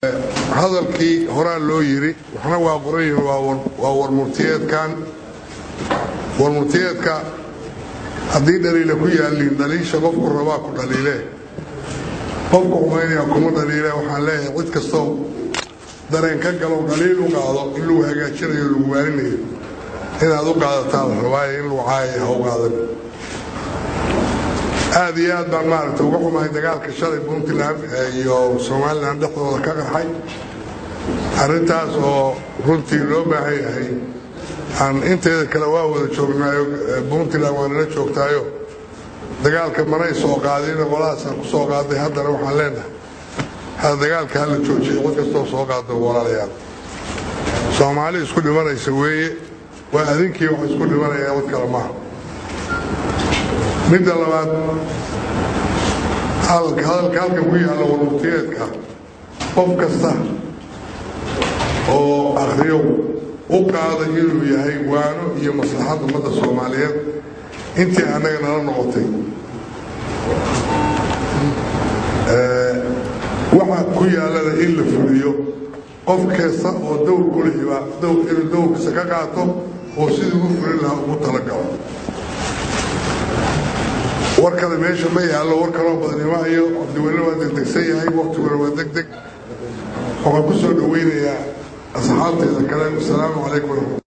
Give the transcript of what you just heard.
hadalkii horaa loo yidhi waxna waa qoran yihin waa warmurtiyeedkan warmurtiyeedka haddii dhaliila ku yaaliin dhaliisha qofku rabaa ku dhaliile qofku xumaynaya kuma dhaliile waxaan leeyahay cid kastoo dareen ka galo dhaliil u qaado in lagu hagaajinayo lagu waarinayo inaad u qaadataan rabaayo in lagu caayay ha u qaadan aad iyo aad baan maaragta uga xumahay dagaalka shalay puntland iyo somalilan dhexdooda ka qarxay arrintaas oo runtii loo baahan yahay aan inteeda kale waa wada joognaayo puntland waa nala joogtaayo dagaalka manay soo qaadin qolahaasaa ku soo qaaday haddana waxaan leenahay ha dagaalka hala joojiya cid kastoo soo qaado walaalayaal soomaali isku dhimanaysa weeye waa adinkii wax isku dhimanaya cid kale maaha midda labaad hadalka halka ku yaalla warmurtiyeedka qof kasta oo akhriyo u qaada inuu yahay waano iyo maslaxad ummadda soomaaliyeed intii annaga nala noqotay waxa ku yaallana in la fuliyo qof kasta oo dowr ku lihiba inuu dowrkiisa ka qaato oo sidii ugu fulin lahaa ugu talagalo war kale meesha ma yaallo war kaloo badanimahayo cabdiweyne waa degdegsan yahay waktiguna waa deg deg waxaan ku soo dhoweynayaa asxaabteeda kale wasalaamu calaykum waraxmat